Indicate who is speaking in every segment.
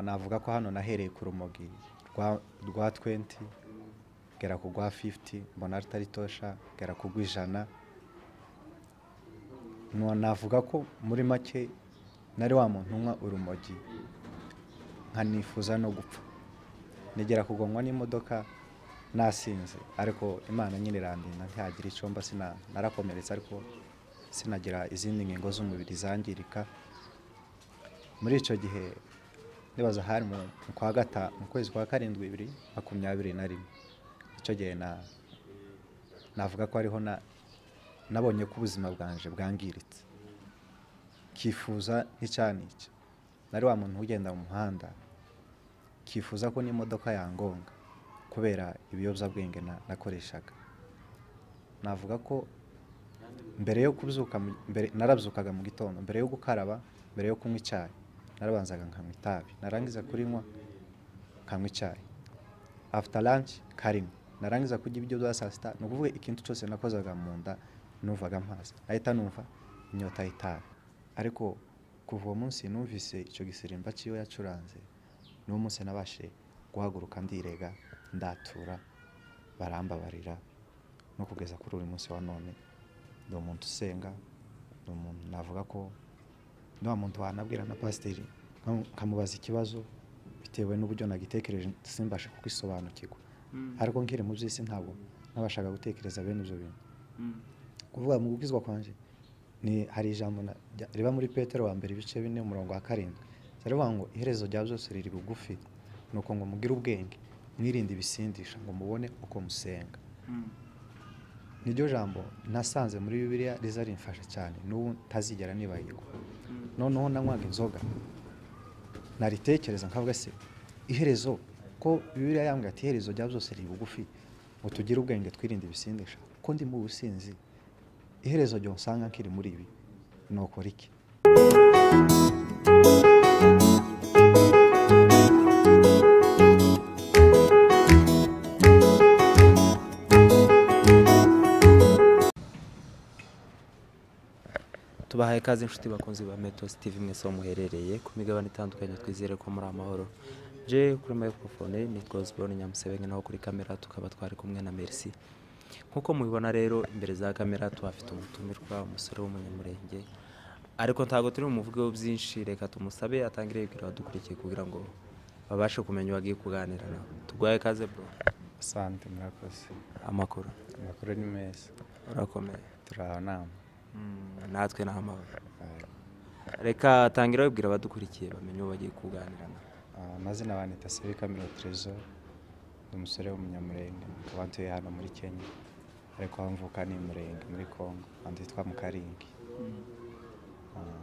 Speaker 1: navuga ko hano nahereye ku rumogi rwa 20 ngera ku rwa 50 mbona rutari tosha ngera ku rw'ijana No- navuga ko muri make nari wa muntu unywa urumogi nkanifuza no gupfa nigera kugongwa n'imodoka nasinze ariko imana nyine irandinda ntihagira icyo mba sina narakomeretse ariko sinagira izindi ngingo z'umubiri zangirika muri icyo gihe ndibaza hari mu mu kwa gata mu kwezi kwa karindwi bibiri makumyabiri na rimwe icyo gihe na- navuga ko ariho na- nabonye ko ubuzima bwanje bwangiritse kifuza n'icyanica nari wa muntu ugenda mu muhanda kifuza ko n'imodoka yangonga kubera ibiyobyabwenge na- nakoreshaga navuga ko mbere yo kubyuka mu- mbere- narabyukaga mu gitondo mbere yo gukaraba mbere yo kunywa icyayi narabanzaga nkanywa itabi narangiza kurinywa nkanywa icyayi after lunch karimwe narangiza kurya ibiryo bya saa sita ni ukuvuga ikintu cyose nakozaga mu nda numvaga mpaze nahita numva inyota y'itabi ariko kuva uwo munsi numvise icyo gisirimba cy'iyo yacuranze n'uwo munsi nabashije guhaguruka ndirega ndatura barambabarira no kugeza kuri uyu munsi wa none ni umuntu usenga ni umuntu navuga ko ni wa muntu wanabwira na pasiteri nkam- nkamubaza ikibazo bitewe n'uburyo nagitekereje simbashe kugisobanukirwa ariko nkiri mu by'isi ntabwo nabashaga gutekereza bene ibyo bintu kuvuga mu gukizwa kwanjye ni hari ijambo na- rya- riba muri petero wa mbere ibice bine umurongo wa karindwi rivuga ngo iherezo rya byose riri bugufi ni uko ngo mugire ubwenge mwirinde ibisindisha ngo mubone uko musenga niryo jambo nasanze muri bibiliya riza rimfasha cyane n'ubu ntazigera nibagirwa noneho nanywaga inzoga naritekereza nkavuga se iherezo ko bibiliya yambwira ati iherezo rya byose riri bugufi ngo tugire ubwenge twirinde ibisindisha ko ndi mu businzi iherezo ryo nsanga nkiri muri ibi ni ukora iki
Speaker 2: tubahaye ikaze inshuti bakunzi ba metos tv mwese aho muherereye ku migabane itandukanye twizere ko muri amahoro je kuri microphone nitwa osborne nyamusebenge naho kuri kamera tukaba twari kumwe na merci nk'uko mubibona rero imbere za kamera tuhafite umutumirwa umusore w'umunyamurenge ariko ntabwo turi bumuvugeho byinshi reka tumusabe atangire yibwira abadukurikiye kugira ngo babashe kumenya uwagiye kuganira nawe tuguhaye ikaze bro
Speaker 1: asante murakoze
Speaker 2: amakuru
Speaker 1: amakuru ni meza
Speaker 2: urakomeye
Speaker 1: turi aho nama
Speaker 2: Mm, natwe ni amahoro reka tangira wibwira abadukurikiye bamenye uwo bagiye kuganira na
Speaker 1: Ah, amazina banita sebika miro trezor ni umusore w'umunyamurenge akaba ntuye hano muri kenya ariko aho mvuka ni murenge muri congo aho twitwa mu karingi Ah,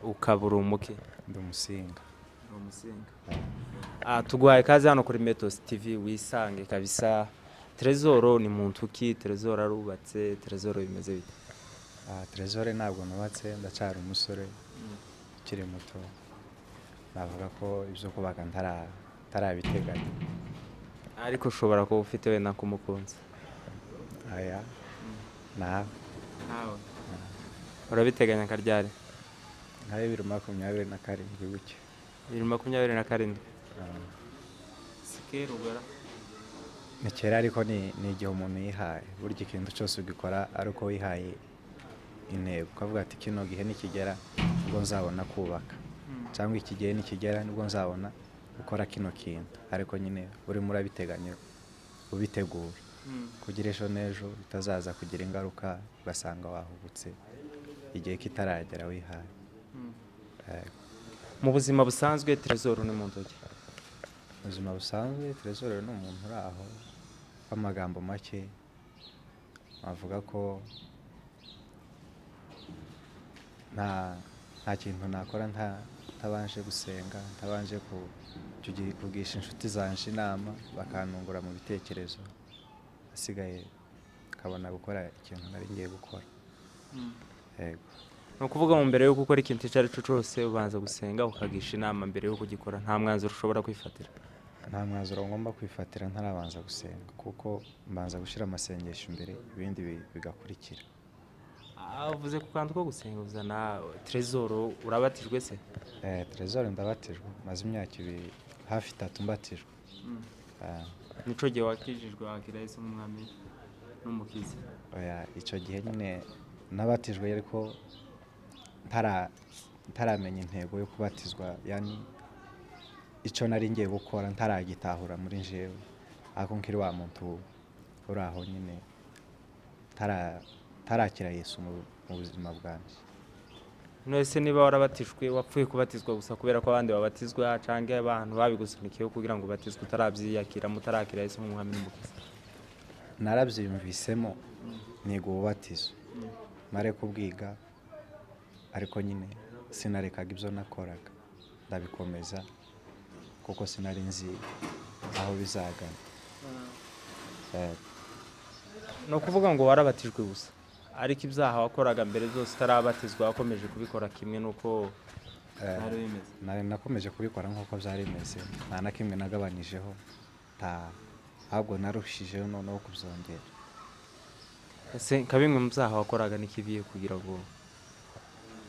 Speaker 2: ukaba uri umuke
Speaker 1: ndi umusinga
Speaker 2: Ah, tuguhaye ikaze hano kuri metos tv wisange kabisa terezoro ni mu ntuki terezoro arubatse terezoro bimeze bite
Speaker 1: Ah, trezor ntabwo nubatse ndacyari umusore ukiri muto navuga ko ibyo kubaka ntara- ntarabiteganya
Speaker 2: ariko ushobora kuba ufite wenda nk'umukunzi
Speaker 1: aya nawe
Speaker 2: urabiteganya karyari
Speaker 1: nka bibiri makumyabiri na karindwi gutyo
Speaker 2: bibiri makumyabiri na karindwi
Speaker 1: Ah,
Speaker 2: sikerugara
Speaker 1: ni kera ariko ni ni igihe umuntu yihaye burya ikintu cyose ugikora ari uko wihaye intego ukavuga ati kino gihe nikigera nibwo nzabona kubaka cyangwa iki gihe nikigera nibwo nzabona gukora kino kintu ariko nyine urimo urabiteganya ubitegura kugira ejo n'ejo bitazaza kugira ingaruka ugasanga wahubutse igihe kitaragera wihaye Eh,
Speaker 2: mu buzima busanzwe terezoro ni mu ntoki
Speaker 1: ubuzima busanzwe terezore ni umuntu uri aho w'amagambo make avuga ko nta nta kintu nakora nta- ntabanje gusenga ntabanje ku- kugi- kugisha inshuti zanje inama bakantungura mu bitekerezo asigaye nkabona gukora ikintu nari ngiye gukora yego
Speaker 2: ni ukuvuga ngo mbere yo gukora ikintu icyo ari cyo cyose ubanza gusenga ukagisha inama mbere yo kugikora nta mwanzuro ushobora kwifatira
Speaker 1: nta mwanzuro ngomba kwifatira ntarabanza gusenga kuko mbanza gushyira amasengesho imbere ibindi bi- bigakurikira
Speaker 2: uvuze ku kantu ko gusenguza na terezoro urabatijwe se
Speaker 1: Eh, Trezor ndabatijwe maze imyaka ibiri hafi itatu mbatijwe Ah,
Speaker 2: nico gihe wakijijwe wakira yesu nk'umwami n'umukiza
Speaker 1: oya, icyo gihe nyine nabatijwe ariko ntara- ntaramenya intego yo kubatizwa yani icyo nari ngiye gukora ntaragitahura muri njyewe ariko nkiri wa muntu uri aho nyine ntara- ntarakira yesu mu- mu buzima bwanjye
Speaker 2: none niba warabatijwe wapfuye kubatizwa gusa kubera ko abandi babatizwa cyangwa abantu babigusunikiyeho kugira ngo ubatizwe utarabyiyakira mutarakira yesu nk'umwami n'umukiza
Speaker 1: narabyiyumvisemo niga ububatizo mare kubwiga ariko nyine sinarekaga ibyo nakoraga ndabikomeza kuko sinari nzi aho bizagana Eh,
Speaker 2: ni ukuvuga ngo warabatijwe gusa ariko ibyaha wakoraga mbere byose utarabatizwa wakomeje kubikora kimwe n'uko
Speaker 1: Eh.
Speaker 2: byari bimeze
Speaker 1: nari nakomeje kubikora nk'uko byari bimeze nta na kimwe nagabanyijeho nta ahubwo narushijeho noneho kubyongera
Speaker 2: ese nka bimwe mu byaha wakoraga n'ikibiye kugira ngo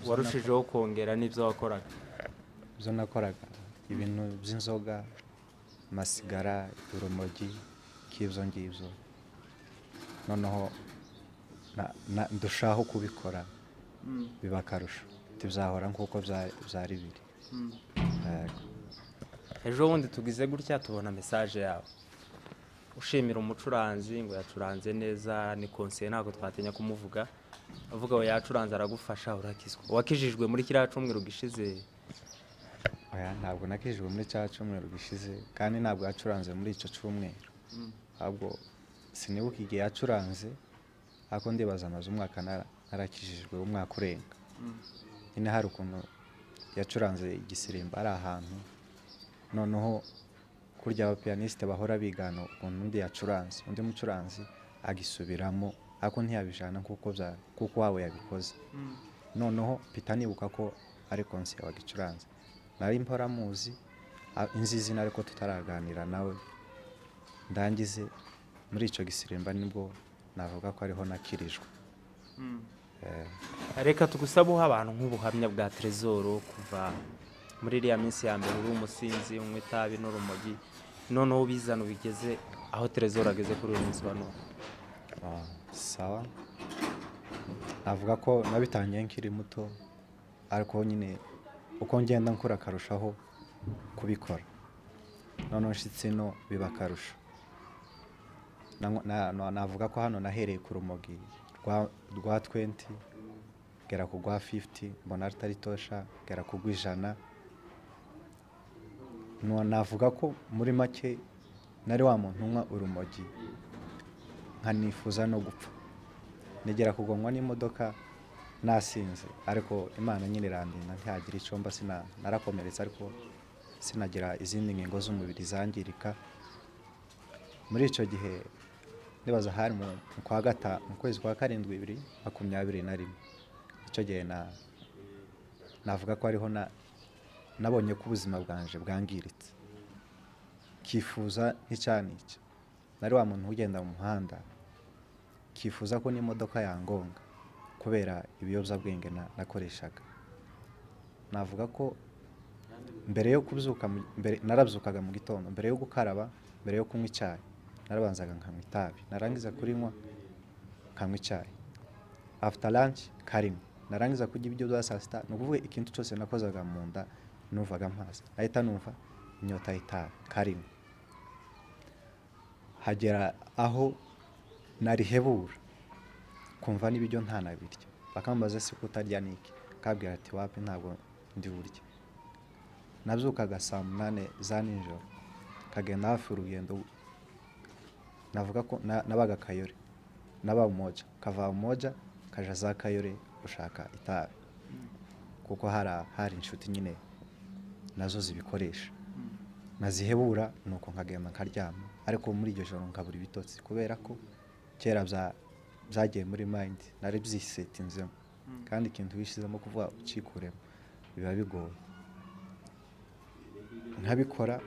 Speaker 2: warushijeho kongera n'ibyo wakoraga
Speaker 1: ibyo nakoraga ibintu by'inzoga amasigara urumogi k'ibyo ngibyo noneho na- na- ndushaho kubikora biba akarusho ntibizahora nk'uko bya- byari biri Yego.
Speaker 2: ejo bundi tugize gutya tubona mesaje yawe ushimira umucuranzi ngo yacuranze neza ni konseye ntabwo twatinya kumuvuga avuga ngo yacuranze aragufasha urakizwa wakijijwe muri kiriya cyumweru gishize
Speaker 1: Oya, ntabwo nakijijwe muri cya cyumweru gishize kandi ntabwo yacuranze muri icyo cyumweru ahubwo sinibuka igihe yacuranze ariko ndibaza amaze umwaka nara- narakijijwe umwaka urenga nyine hari ukuntu yacuranze igisirimba ari ahantu noneho kurya abapiyanisite bahora bigana ukuntu undi yacuranze undi mucuranzi agisubiramo ariko ntiyabijana kuko bya- kuko wabo yabikoze noneho mpita nibuka ko ari konsiye wagicuranze nari mpora muzi a- inzi izina ariko tutaraganira nawe ndangize muri icyo gisirimba nibwo navuga ko ariho nakirijwe Eh,
Speaker 2: reka tugusabeho abantu nk'ubuhamya bwa terezoro kuva muri iriya minsi ya mbere uri umusinzi unywa itabi n'urumogi noneho ubizana ubigeze aho terezoro ageze kuri uyu munsi wa none
Speaker 1: ah, sawa navuga ko nabitangiye nkiri muto ariko nyine uko ngenda nkura akarushaho kubikora noneho nshyitsi no biba akarusho Na- na- na- navuga ko hano nahereye ku rumogi rwa- rwa 20 ngera ku rwa 50 mbona rutari tosha ngera ku rw'ijana No- navuga ko muri make nari wa muntu unywa urumogi nkanifuza no gupfa negera kugongwa n'imodoka nasinze ariko imana nyine irandinda ntihagira icyo mba sina- narakomeretse ariko sinagira izindi ngingo z'umubiri zangirika muri icyo gihe nibaza hari mu mu kwa gata mu kwezi kwa karindwi bibiri makumyabiri na rimwe icyo gihe na navuga ko ariho na nabonye ko ubuzima bwanje bwangiritse kifuza n'icya n'icya nari wa muntu ugenda mu muhanda kifuza ko n'imodoka yangonga kubera ibiyobyabwenge na- nakoreshaga navuga ko mbere yo kubyuka mu- mbere- narabyukaga mu gitondo mbere yo gukaraba mbere yo kunywa icyayi narabanzaga nkanywa itabi narangiza kurinywa nkanywa icyayi after lunch karimo narangiza kurya ibiryo bya saa sita ni ukuvuga ikintu cyose nakozaga mu nda numvaga mpaze nahita numva inyota y'itabi karimo hagera aho narihebura kumva n'ibiryo ntanabirya bakambaza se ko utarya niki kabwira ati wapi ntabwo ndi burya nabyukaga saa munani za nijoro kagenda hafi urugendo navuga ko na- nabaga kayore naba umoja kava umoja kaja za kayore gushaka itabi kuko hari hari inshuti nyine nazo zibikoresha nazihebura nuko nkagenda nkaryama ariko muri iryo joro nkabura ibitotsi kubera ko kera bya- byagiye muri mayindi nari byisetinzemo kandi ikintu wishyizemo kuvuga ucikuremo biba bigoye nkabikora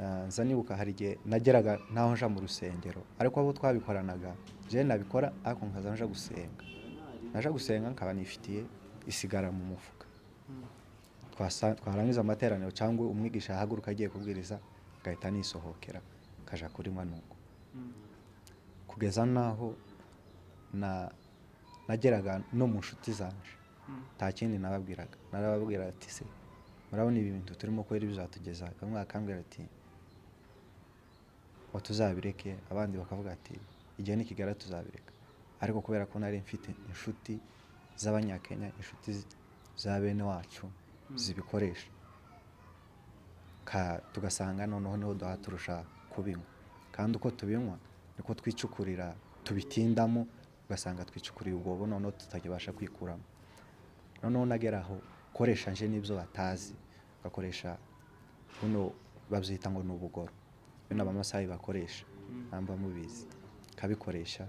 Speaker 1: ah, nza nibuka hari igihe nageraga n'aho nja mu rusengero ariko abo twabikoranaga je nabikora ariko nkaza nja gusenga naje gusenga nkaba nifitiye isigara mu mufuka Twasa- twarangiza amateraniro cyangwa umwigisha ahaguruka agiye kubwiriza agahita nisohokera nkajya kuri manuko kugeza n'aho na- nageraga no mu nshuti zanje nta kindi nababwiraga narababwira ati se murabona ibi bintu turimo kubera bizatugeza bamwe bakambwira ati ngo tuzabireke abandi bakavuga ati igihe nikigera tuzabireka ariko kubera ko nari mfite inshuti z'abanyakenya inshuti z- za bene wacu zibikoresha Ka- tugasanga noneho niho duha turusha kubinywa kandi uko tubinywa niko twicukurira tubitindamo ugasanga twicukuriye ubwobo noneho tutakibasha kwikuramo noneho nagera aho koresha nje n'ibyo batazi ugakoresha buno babyita ngo ni ubugoro bino abamasayi bakoresha namba mubizi kabikoresha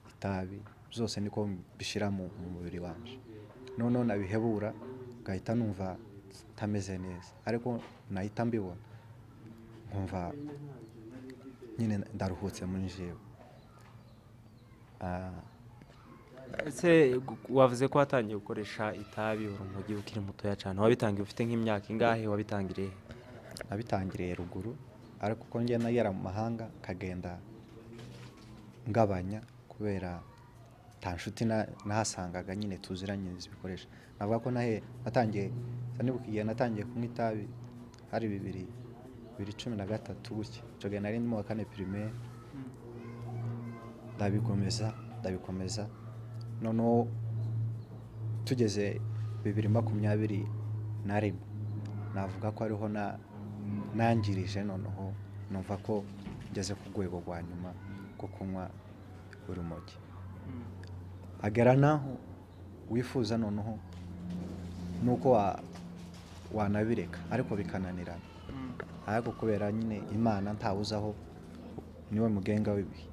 Speaker 1: itabi byose niko mbishyira mu mu mubiri wanjye noneho nabihebura ngahita numva ntameze neza ariko nahita mbibona nkumva nyine ndaruhutse muri njyewe Ah,
Speaker 2: ese gu- wavuze ko watangiye gukoresha itabi urumogi ukiri mutoya cyane wabitangiye ufite nk'imyaka ingahe wabitangiriye
Speaker 1: nabitangiriye ruguru ariko uko njye nagera mu mahanga nkagenda ngabanya kubera nta nshuti na- nahasangaga nyine tuziranye zibikoresha navuga ko nahe natangiye sa nibuka igihe natangiye kunywa itabi hari bibiri bibiri cumi na gatatu gutya icyo gihe nari ndimo wa kane pirimeri ndabikomeza ndabikomeza noneho tugeze bibiri makumyabiri na rimwe navuga ko ariho na- nangirije noneho numva ko ngeze ku rwego rwa nyuma rwo kunywa urumogi agera n'aho wifuza noneho nuko wa- wanabireka ariko bikananirana ariko kubera nyine imana ntawuzaho niwe mugenga w'ibihe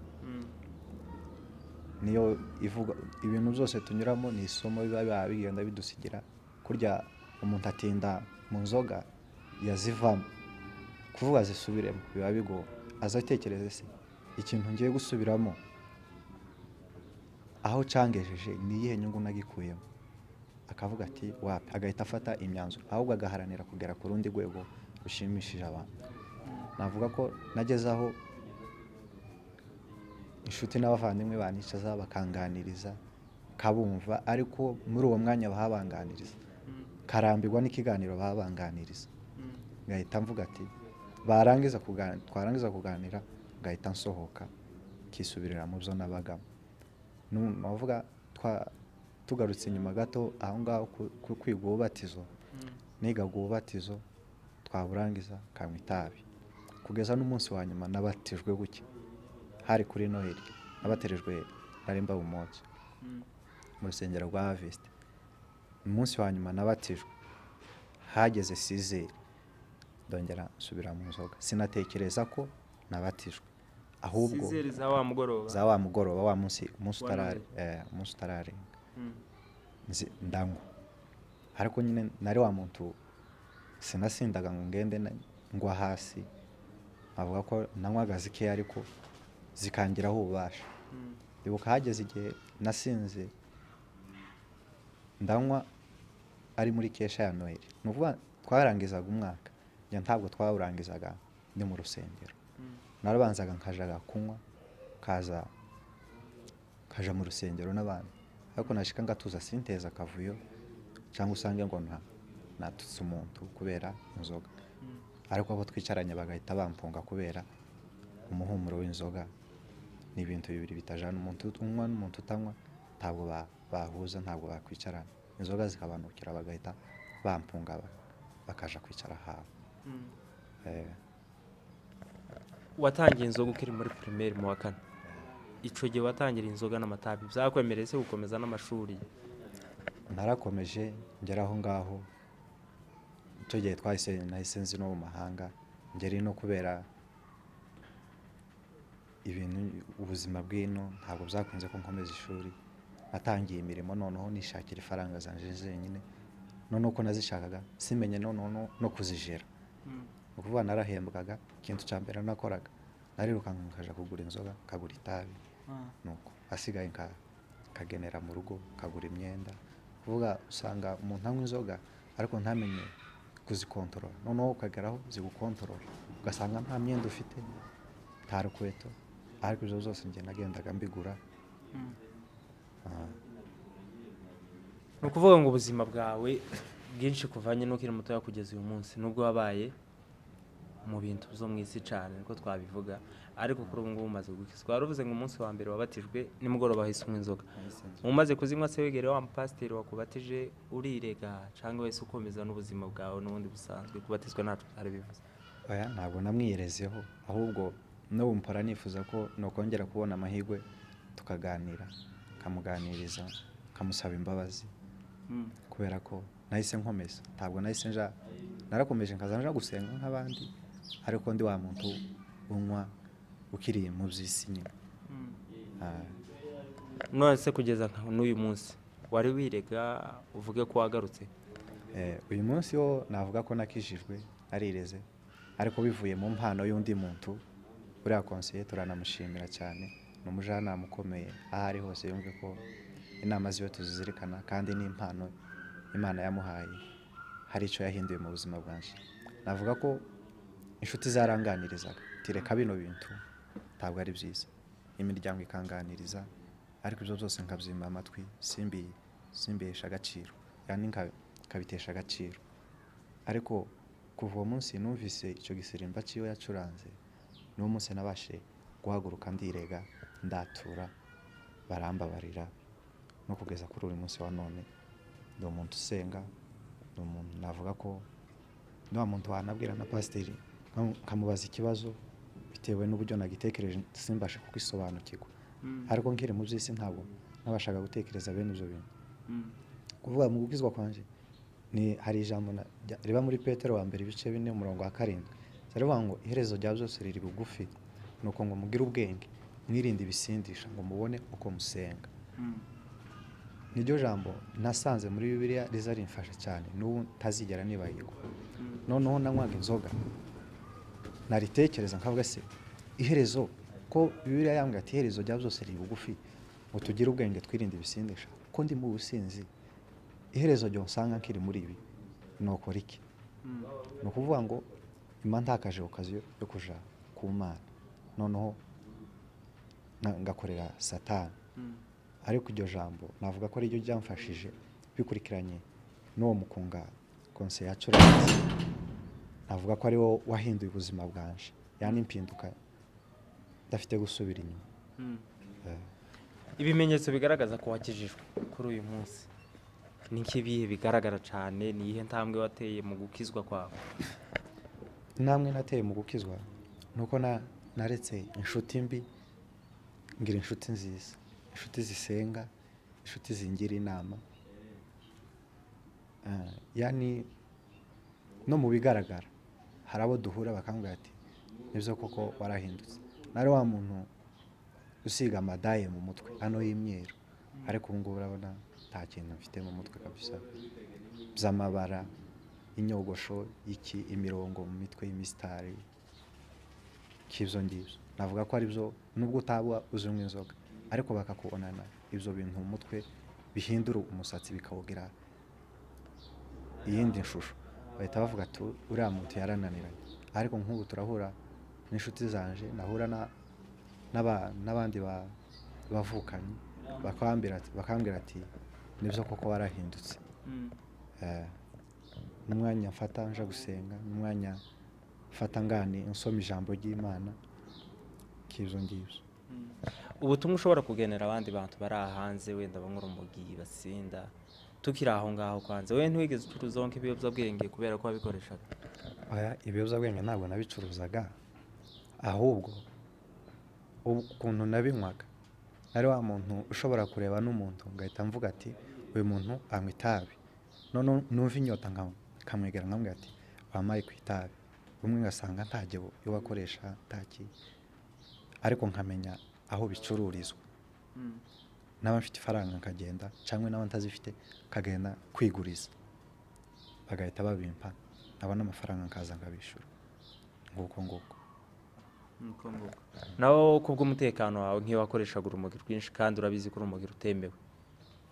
Speaker 1: niyo ivuga ibintu byose tunyuramo ni isomo biba biba bigenda bidusigira kurya umuntu atinda mu nzoga yazivamo kuvuga zisubiremo biba bigoye azatekereze se ikintu ngiye gusubiramo aho cyangejeje ni iyihe nyungu nagikuyemo akavuga ati wapi agahita afata imyanzuro ahubwo agaharanira kugera ku rundi rwego rushimishije abantu navuga ko nageze aho inshuti n'abavandimwe banicaza bakanganiriza kabumva ariko muri uwo mwanya bahabanganiriza karambirwa n'ikiganiro bahabanganiriza ngahita mvuga ati barangiza kuganira twarangiza kuganira ngahita nsohoka nkisubirira mu byo nabagamo Nu- navuga twa- tugarutse inyuma gato aho ngaho ku- ku- kwiga ububatizo nigaga ububatizo twaburangiza kanywa itabi kugeza n'umunsi wa nyuma nabatijwe gutya hari kuri noheli nabaterejwe naremba bumoso mu rusengero rwa havesite umunsi wa nyuma nabatijwe hageze sizeri ndongera nsubira mu nzoga sinatekereza ko nabatijwe ahubwo
Speaker 2: Sizeri za wa mugoroba
Speaker 1: za wa mugoroba wa munsi umunsi
Speaker 2: Wa
Speaker 1: utarare- eh, umunsi utararenga nzi- ndanywa ariko nyine nari wa muntu sinasindaga ngo ngende na- ngwa hasi avuga ko nanywaga zikeya ariko zikangiraho ububasha ndibuka hageze igihe nasinze ndanywa ari muri kesha ya noheli ni ukuvuga twarangizaga umwaka njye ntabwo twawurangizaga ndi mu rusengero narabanzaga nkajaga kunywa kaza kaja mu rusengero n'abantu ariko nashika ngatuza sinteza akavuyo cyangwa usange ngo na- natutse umuntu kubera inzoga ariko abo twicaranye bagahita bampunga kubera umuhumuro w'inzoga ni ibintu bibiri bitajana umuntu unywa n'umuntu utanywa ntabwo ba- bahuza ntabwo bakwicarana inzoga zikabanukira bagahita bampunga ba- bakaja kwicara ahantu Eh,
Speaker 2: watangiye inzoga ukiri muri pirimeri mu wa kane icyo gihe watangira inzoga n'amatabi byakwemereye se gukomeza n'amashuri
Speaker 1: narakomeje ngera aho ngaho icyo gihe twahise nahise nzi no mu mahanga ngeri no kubera ibintu ubuzima bw'ino ntabwo byakunze ko nkomeza ishuri natangiye imirimo noneho nishakira ifaranga zanje zenyine noneho ko nazishakaga simenye noneho no- no kuzijera ni ukuvuga narahembwaga ikintu cya mbere nakoraga narirukanka nkajya kugura inzoga nkagura itabi nuko asigaye nka akagenera mu rugo kagura imyenda kuvuga usanga umuntu anywa inzoga ariko ntamenye kuzikontorora noneho ukageraho zigukontorora ugasanga nta myenda ufite nta rukweto ariko izo zose njye nagendaga mbigura Ah,
Speaker 2: ni ukuvuga ngo ubuzima bwawe bwinshi kuvanye n'ukiri mutoya kugeza uyu munsi nubwo wabaye mu bintu byo mu isi cyane niko twabivuga ariko kuri ubu ngubu umaze gukizwa waravuze ngo umunsi wa mbere wabatijwe nimugoroba hahise unywa inzoga umaze kuzinywa se wegere wa mupasiteri wakubatije urirega cyangwa wese ukomeza n'ubuzima bwawe n'ubundi busanzwe kubatizwa ntacyo byari bivuze
Speaker 1: oya ntabwo namwiyerezeho ahubwo n'ubu mpora nifuza ko nakongera kubona amahirwe tukaganira kamuganiriza kamusaba imbabazi kubera ko nahise nkomeza ntabwo nahise nja narakomeje nkaza nja gusenga nk'abandi ariko ndi wa muntu unywa ukiri mu by'isi nyine Ah,
Speaker 2: none se kugeza nka n'uyu munsi wari wirega uvuge ko wagarutse
Speaker 1: eh, uyu munsi wo navuga ko nakijijwe narireze ariko bivuye mu mpano y'undi muntu uriya konseye turanamushimira cyane ni umujyanama ukomeye aho ari hose yumve ko inama ziwe tuzizirikana kandi n'impano imana yamuhaye hari icyo yahinduye mu buzima bwanjye navuga ko inshuti zaranganirizaga tireka bino bintu ntabwo ari byiza imiryango ikanganiriza ariko ibyo byose nkabyimba amatwi simbi simbihesha agaciro yani nka- nkabitesha agaciro ariko kuva uwo munsi numvise icyo gisirimba cy'iyo yacuranze n'uwo munsi nabashe guhaguruka ndirega ndatura barambabarira no kugeza kuri uyu munsi wa none ni umuntu usenga ni umuntu navuga ko ni wa muntu wanabwira na pasiteri nkam- nkamubaza ikibazo bitewe n'uburyo nagitekereje simbashe kugisobanukirwa ariko nkiri mu by'isi ntabwo nabashaga gutekereza bene ibyo bintu kuvuga mu gukizwa kwanjye ni hari ijambo na- rya- riba muri petero wa mbere ibice bine umurongo wa karindwi rivuga ngo iherezo rya byose riri bugufi ni uko ngo mugire ubwenge mwirinde ibisindisha ngo mubone uko musenga niryo jambo nasanze muri bibiliya riza rimfasha cyane n'ubu ntazigera nibagirwa noneho nanywaga inzoga naritekereza nkavuga se iherezo ko bibiliya yambwira ati iherezo rya byose riri bugufi ngo tugire ubwenge twirinde ibisindisha ko ndi mu businzi iherezo ryo nsanga nkiri muri ibi ni ukora iki ni ukuvuga ngo imba ntakaje okaziyo yo kujya ku mana noneho na- ngakorera satani ariko iryo jambo navuga ko ariryo ryamfashije bikurikiranye n'uwo mukunga konseye yacuranze navuga ko ari wo wahinduye ubuzima bwanje yani impinduka ndafite gusubira inyuma Eh,
Speaker 2: ibimenyetso bigaragaza ko wakijijwe kuri uyu munsi ni nk'ibihe bigaragara cyane ni iyihe ntambwe wateye mu gukizwa kwawe
Speaker 1: intambwe nateye mu gukizwa ni uko na- naretse inshuti mbi ngira inshuti nziza inshuti zisenga inshuti zingira inama Ah, yani no mu bigaragara hari abo duhura bakambwira ati nibyo koko warahindutse nari wa muntu usiga amadaye mu mutwe ano y'imyeru ariko ubu ngubu urabona nta kintu mfite mu mutwe kabisa by'amabara inyogosho y'iki imirongo mu mitwe y'imisitari k'ibyo ngibyo navuga ko ari byo nubwo utaba uzinywa inzoga ariko bakakubonana ibyo bintu mu mutwe bihindura umusatsi bikawugira iyindi shusho bahita bavuga ati uriya muntu yarananiranye ariko nk'ubu turahura n'inshuti zanje nahura na- n'aba- n'abandi ba- bavukanye bakambwira ati- bakambwira ati nibyo koko warahindutse Eh, n'umwanya mfata nja gusenga n'umwanya mfata ngane nsoma ijambo ry'imana k'ibyo ngibyo
Speaker 2: ubutumwa ushobora kugenera abandi bantu bari aha hanze wenda banywa urumogi basinda tukiri aho ngaho kwanza we ntiwigeze ucuruzaho nk'ibiyobyabwenge kubera ko wabikoreshaga
Speaker 1: oya ibiyobyabwenge ntabwo nabicuruzaga ahubwo ukuntu nabinywaga nari wa muntu ushobora kureba n'umuntu ngahita mvuga ati uyu muntu anywa itabi none numva inyota nka- nkamwegera nkamwe ati wampaye ku itabi umwe ngasanga ntagebo iyo wakoresha ntaki ariko nkamenya aho bicururizwa n'aba mfite ifaranga nkagenda cyangwa n'aba ntazifite nkagenda kwiguriza bagahita babimpa nkabona amafaranga nkaza nkabishyura nguko nguko
Speaker 2: naho kubw'umutekano wawe nk'iyo wakoreshaga urumogi rwinshi kandi urabizi ko urumogi rutemewe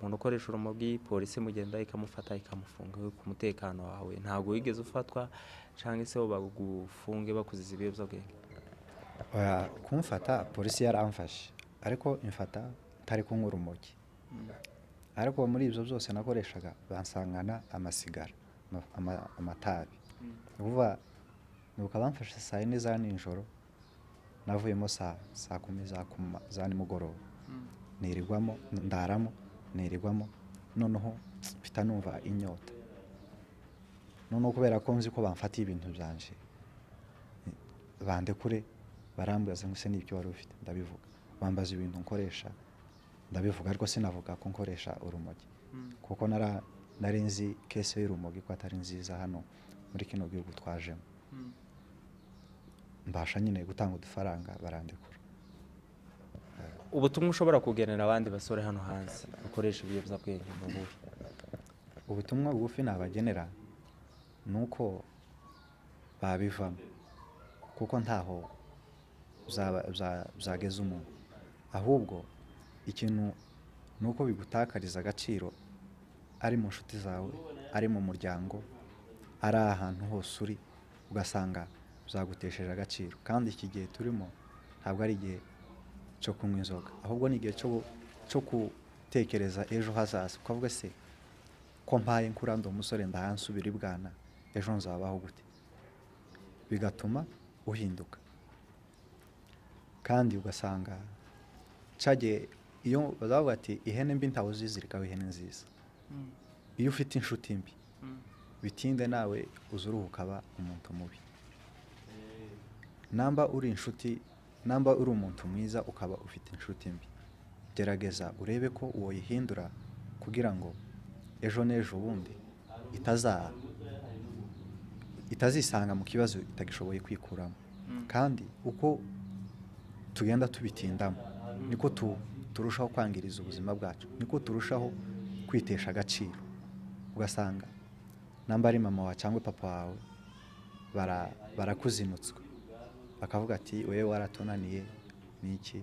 Speaker 2: umuntu ukoresha urumogi polisi imugenda ikamufata ikamufunga ku mutekano wawe ntabwo wigeze ufatwa cyangwa se bagufunge bakuziza ibiyobyabwenge
Speaker 1: Oya, kumfata polisi yaramfashe ariko imfata ntari kunywa urumogi ariko muri ibyo byose nakoreshaga bansangana amasigara ama- ama- amatabi vuba nuko abamfashe saa yine za nijoro navuyemo saa saa kumi za kuma za nimugoroba nirirwamo ndaramo nirirwamo noneho mpita numva inyota noneho kubera ko nzi ko bamfatiye ibintu byanje bandekure barambaza ngo ese n'ibyo wari ufite ndabivuga bambaza ibintu nkoresha ndabivuga ariko sinavuga ko nkoresha urumogi kuko nara nari nzi kese y'urumogi ko atari nziza hano muri kino gihugu twajemo mbasha nyine gutanga udufaranga barandekura
Speaker 2: ubutumwa ushobora kugenera abandi basore hano hanze bakoresha ibiyobyabwenge ni ubuhe
Speaker 1: ubutumwa bugufi nabagenera ni uko babivamo kuko ntaho byaba- bya- byageza umuntu ahubwo ikintu ni uko bigutakariza agaciro ari mu nshuti zawe ari mu muryango ari ahantu hose uri ugasanga byagutesheje agaciro kandi iki gihe turimo ntabwo ari igihe cyo kunywa inzoga ahubwo ni igihe cyo- cyo gutekereza ejo hazaza ukavuga se ko mpaye nkura ndi umusore ndahansubira ibwana ejo nzabaho gute bigatuma uhinduka kandi ugasanga cyagiye iyo bazavuga ati ihene mbi ntawe uzizirikaho ihene nziza iyo ufite inshuti mbi bitinde nawe uza uruhu ukaba umuntu mubi namba uri inshuti namba uri umuntu mwiza ukaba ufite inshuti mbi gerageza urebe ko woyihindura kugira ngo ejo n'ejo bundi itazaba itazisanga mu kibazo itagishoboye kwikuramo kandi uko tugenda tubitindamo niko tu- turushaho kwangiriza ubuzima bwacu niko turushaho kwitesha agaciro ugasanga namba ari mama wawe cyangwa papa wawe bara- barakuzinutswe bakavuga ati wewe waratunaniye n'iki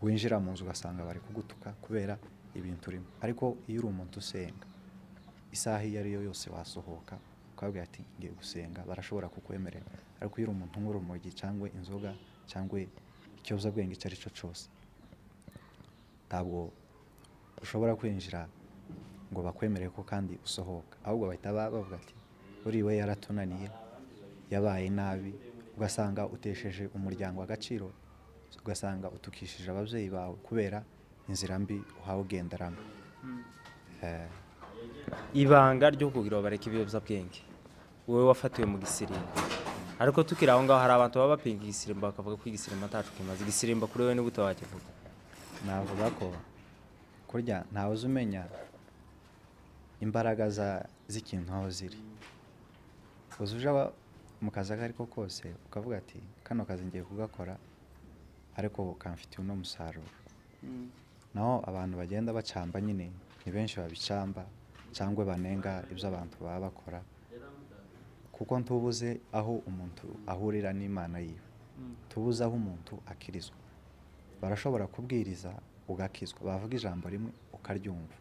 Speaker 1: winjira mu nzu ugasanga bari kugutuka kubera ibintu urimo ariko iyo uri umuntu usenga isaha iyo ari yo yose wasohoka ukabwira ati ngiye gusenga barashobora kukwemerera ariko iyo uri umuntu unywa urumogi cyangwa inzoga cyangwa ikiyobyabwenge icyo ari cyo cyose ntabwo ushobora kwinjira ngo bakwemerere ko kandi usohoka ahubwo bahita ba- bavuga ati uriwe yaratunaniye yabaye nabi ugasanga utesheje umuryango agaciro ugasanga utukishije ababyeyi bawe kubera inzira mbi uhawe ugenderamo Eh,
Speaker 2: ibanga ryo kugira ngo bareke ibiyobyabwenge wowe wafatiwe mu gisirimba ariko tukiri aho ngaho hari abantu baba bapinga igisirimba bakavuga ko igisirimba atacu kimaze igisirimba kuri wowe nigute wakivuga
Speaker 1: navuga ko kurya ntawe uzi umenya imbaraga za- z'ikintu aho ziri uzi uje aba- mu kazi ako ari ko kose ukavuga ati kano kazi ngiye kugakora ariko kamfitiye uno musaruro naho abantu bagenda bacamba nyine ni benshi babicamba cyangwa banenga ibyo abantu baba bakora kuko ntubuze aho umuntu ahurira n'imana yiwe tubuze aho umuntu akirizwa barashobora kubwiriza ugakizwa bavuga ijambo rimwe ukaryumva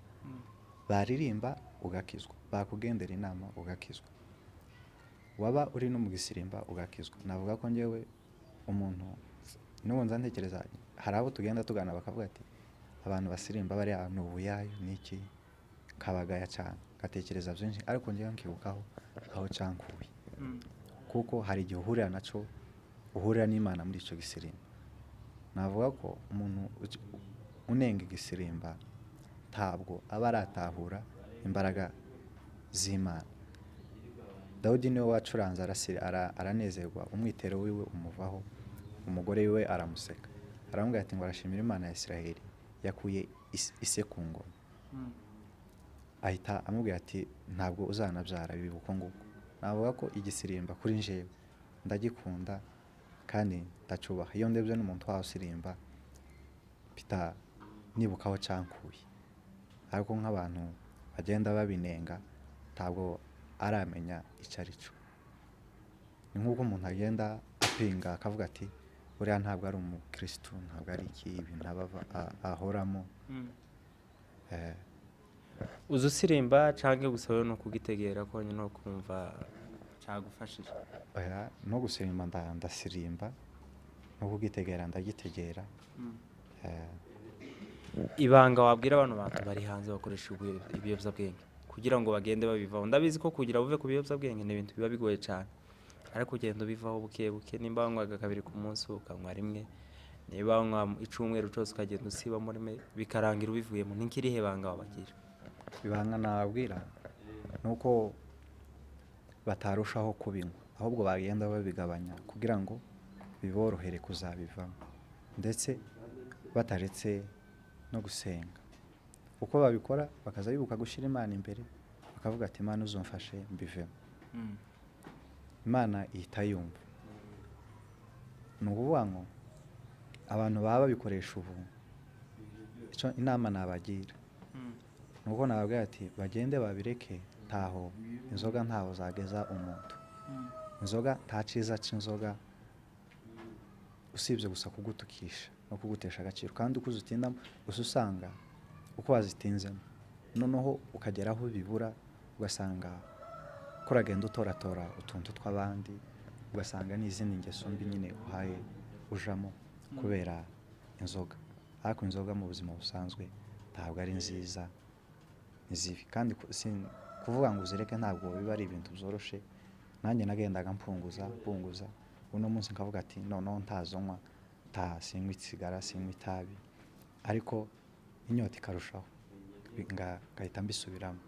Speaker 1: baririmba ugakizwa bakugendera inama ugakizwa waba uri no mu gisirimba ugakizwa navuga ko ngewe umuntu n'ubu nza ntekereza hari abo tugenda tugana bakavuga ati abantu basirimba bari ahantu ubuyayo n'iki kabagaya cyane gatekereza byinshi ariko ngewe nkibukaho aho cyankuye kuko hari igihe uhurira nacyo uhurira n'imana muri icyo gisirimba navuga ko umuntu uki- unenga igisirimba ntabwo aba aratahura imbaraga z'imana dawudi niwe wacuranze arasira- ara- aranezerwa umwitero wiwe umuvaho umugore wiwe aramuseka aramubwira ati ngo arashimira imana ya isiraheli yakuye is- ise ku ngoma ahita amubwira ati ntabwo uzanabyara bibi uko nguko navuga ko igisirimba kuri njyewe ndagikunda kandi ndacubaha iyo ndebye n'umuntu wawusirimba mpita nibukaho cyankuye ariko nk'abantu bagenda babinenga ntabwo aramenya icyo ari cyo ni nk'uko umuntu agenda apinga akavuga ati buriya ntabwo ari umukirisitu ntabwo ari iki ibintu aba ava- a- ahoramo Eh,
Speaker 2: uzi usirimba cyangwa gusa wowe ni ukugitegera konyine ni ukumva cyagufashije
Speaker 1: oya no gusirimba nda- ndasirimba no kugitegera ndagitegera Eh,
Speaker 2: ibanga wabwira abantu bantu bari hanze bakoresha ibiyo- ibiyobyabwenge kugira ngo bagende babivaho ndabizi ko kugira buve ku biyobyabwenge ni ibintu biba bigoye cyane ariko ugenda ubivaho buke buke nimba wanywaga kabiri ku munsi ukanywa rimwe niba wanywa icyumweru cyose ukagenda usibamo rimwe bikarangira ubivuyemo ni nk'irihe banga wabagira
Speaker 1: ibanga nababwira ni uko batarushaho kubinywa ahubwo bagenda babigabanya kugira ngo biborohere kuzabivamo ndetse bataretse no gusenga uko babikora bakaza bibuka gushyira imana imbere bakavuga ati imana uzumfashe mbivemo imana ihita yumva ni ukuvuga ngo abantu baba babikoresha ubu icyo inama nabagira ni uko nababwira ati bagende babireke ntaho inzoga ntaho zageza umuntu inzoga nta cyiza cy'inzoga usibye gusa kugutukisha no kugutesha agaciro kandi uko uzitindamo gusa usanga uko wazitinzemo noneho ukagera aho bibura ugasanga ko uragenda utoratora utuntu tw'abandi ugasanga n'izindi ngeso mbi nyine uhaye ujamo kubera inzoga ariko inzoga mu buzima busanzwe ntabwo ari nziza ni zibi kandi ku- sin- kuvuga ngo uzireke ntabwo biba ari ibintu byoroshye nanjye nagendaga mpunguza mpunguza uno munsi nkavuga ati noneho ntazonywa nta sinywa isigara sinywa itabi ariko inyota ikarushaho bi- nga- ngahita mbisubiramo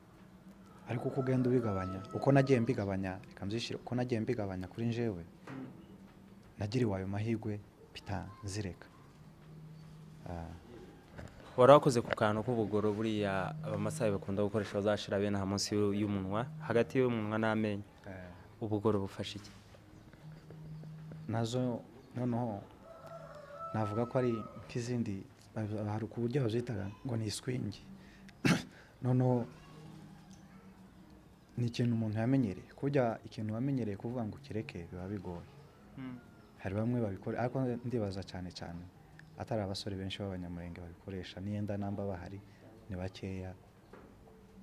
Speaker 1: ariko uko ugenda ubigabanya uko nagiye mbigabanya reka mbyishyire uko nagiye mbigabanya kuri njyewe nagiriwe ayo mahirwe pita nzireka Ah,
Speaker 2: wari wakoze ku kantu k'ubugoro buriya abamasayi bakunda gukoresha bazashira bene aha munsi y'u- y'umunwa hagati y'umunwa n'amenyo
Speaker 1: eh,
Speaker 2: ubugoro bufasha iki
Speaker 1: nazo noneho navuga ko ari nk'izindi ba- hari ku buryo bazitaga ngo ni iswingi noneho ni ikintu umuntu yamenyereye kujya ikintu wamenyereye kuvuga ngo ukireke biba bigoye hari bamwe babikora ariko ndibaza cyane cyane atari abasore benshi b'abanyamurenge babikoresha n'iyenda namba bahari ni bakeya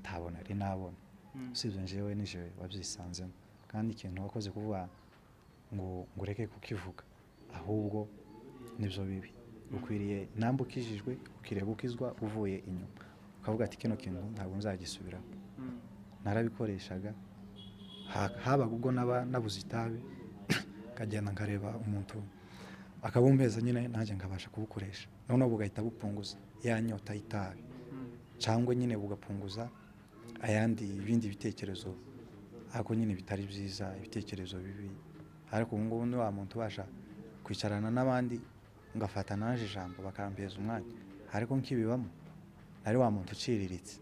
Speaker 1: ntabona ari nabona usibye njyewe nijoro wabyisanzemo kandi ikintu wakoze kuvuga ngo ngo ureke kukivuga ahubwo nibyo bibi ukwiriye namba ukijijwe ukwiriye gukizwa uvuye inyuma ukavuga ati kino kintu ntabwo nzagisubiraho narabikoreshaga Ha- habaga ubwo naba nabuze itabi nkagenda nkareba umuntu akabumpeza nyine nanjye nkabasha kubukoresha noneho bugahita bupunguza ya nyota y'itabi cyangwa nyine bugapunguza ayandi ibindi bitekerezo ariko nyine bitari byiza ibitekerezo bibi ariko ubu ngubu ni wa muntu ubasha kwicarana n'abandi ngafata naje ijambo bakambeza umwanya ariko nkibibamo nari wa muntu uciriritse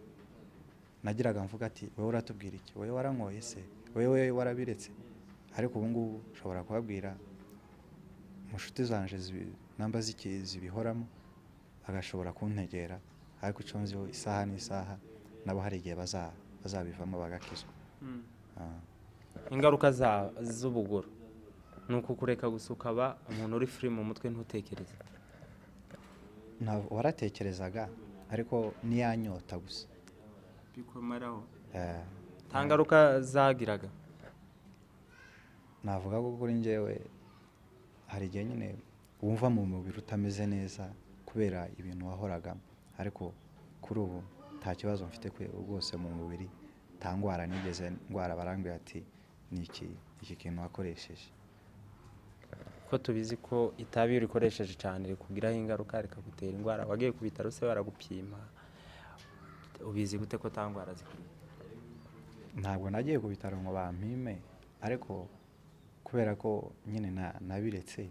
Speaker 1: nagiraga mvuga ati wowe uratubwira iki wowe waranyoye se wowe warabiretse ariko ubu ngubu ushobora kubabwira mu nshuti zanje zibi- namba ziki- zibihoramo agashobora kuntegera ariko icyo nziho isaha n'isaha nabo hari igihe baza- bazabivamo bagakizwa Ah,
Speaker 2: ingaruka za- z'ubugoro ni uku kureka gusa ukaba umuntu uri firi mu mutwe ntutekereze
Speaker 1: nta- waratekerezaga ariko n'iyanyota gusa
Speaker 2: bikomeraho
Speaker 1: Eh,
Speaker 2: nta ngaruka zagiraga
Speaker 1: navuga ko kuri njyewe hari igihe nyine wumva mu mubiri utameze neza kubera ibintu wahoragamo ariko kuri ubu nta kibazo mfite kwe- rwose mu mubiri nta ndwara nigeze ndwara barambwira ati ni iki iki kintu wakoresheje
Speaker 2: ko tubizi ko itabi iyo urikoresheje cyane rikugiraho ingaruka rikagutera indwara wagiye ku bitaro se baragupima ubizi gute ko nta ndwara zikwiye
Speaker 1: ntabwo nagiye ku bitaro ngo bampime ariko kubera ko nyine na- nabiretse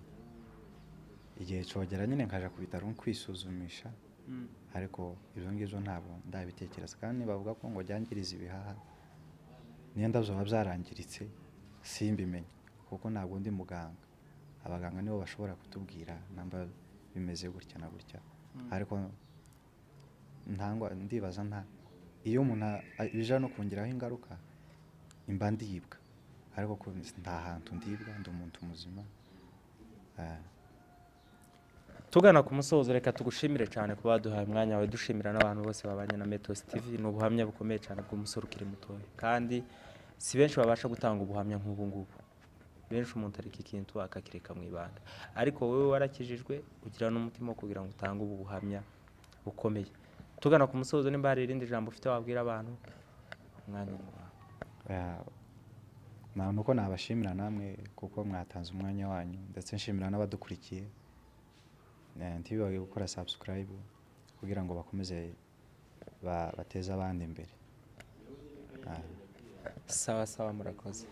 Speaker 1: igihe cyogera nyine nkajya ku bitaro kwisuzumisha ariko ibyo ngibyo ntabwo ndabitekereza kandi bavuga ko ngo byangiriza ibihaha n'iyenda byaba byarangiritse simbimenye kuko ntabwo ndi muganga abaganga nibo bashobora kutubwira namba bimeze gutya na gutya ariko ntangwa ndibaza nta iyo umuntu a- bije no kongeraho ingaruka mba ndibwa ariko ko nta hantu ndibwa ndi umuntu muzima Ah,
Speaker 2: tugana ku musozo reka tugushimire cyane kuba waduhaye umwanya wawe dushimira n'abantu bose babanye na metos tv ni ubuhamya bukomeye cyane bw'umusore ukiri mutoya kandi si benshi babasha gutanga ubuhamya nk'ubu ngubu benshi umuntu areka ikintu akakireka mu ibanga ariko wowe warakijijwe ugira n'umutima wo kugira ngo utange ubu buhamya bukomeye tugana ku musozo nimba hari irindi jambo ufite wabwira abantu umwanya ni wawe
Speaker 1: nta nuko nabashimira namwe kuko mwatanze umwanya wanyu ndetse nshimira n'abadukurikiye Eh, ntibibage gukora subscribe kugira ngo bakomeze ba- bateze abandi imbere Ah.
Speaker 2: sawa sawa murakoze